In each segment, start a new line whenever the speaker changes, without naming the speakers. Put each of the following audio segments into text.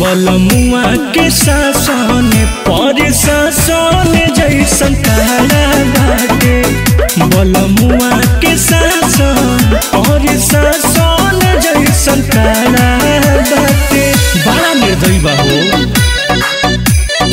बलमुआ के शासन पर शासन जैसन काला बाटे बलमुआ के शासन पर शासन जैसन काला बाटे बड़ा निर्दयी बा हो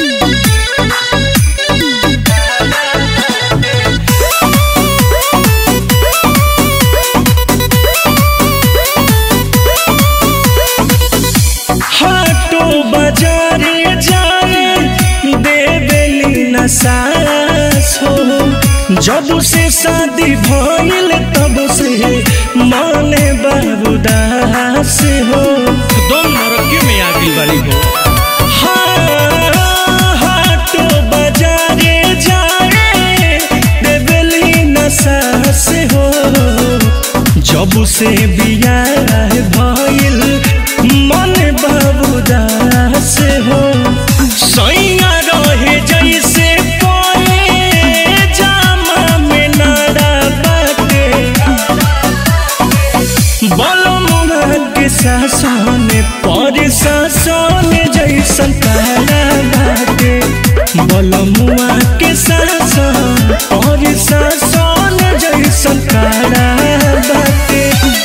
हाटो बाजारे जाए देवेली न सास हो जब से शादी भइल तब से माने बाबूदास हो दम नरकी में आ गई बारी हो हाटो बाजारे जाए देवेली न सास हो जब से बियाह भइल मन बाबूदास हो सैया रहे जैसे पले जामा में नारा बाटे बलमुआ के शासन पर शासन जैसन काला बाटे बलमुआ के शासन पर शासन जैसन काला बाटे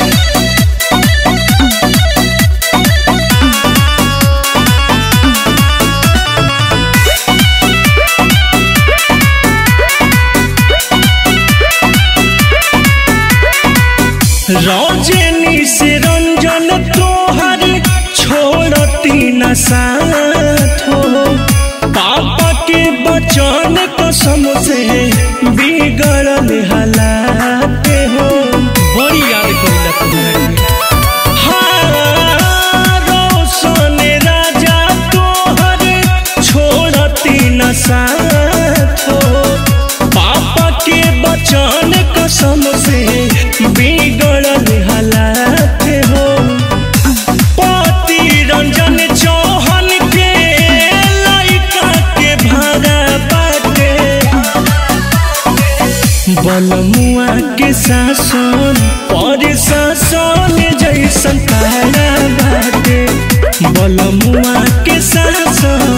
रौजनी से रंजन तोहर छोड़ती न साथ हो पापा के बचन कसम से बिगड़ल हालात हो बड़ी याद करिला तुम्हारे हाँ, रोशन राजा तोहर छोड़ती न साथ हो पापा के बचन कसम से बिगड़ल हालात हो पति रंजन चौहान के लइका के भाड़ा बाटे बलमुआ के शासन पर शासन जैसन काला बाटे बलमुआ के शासन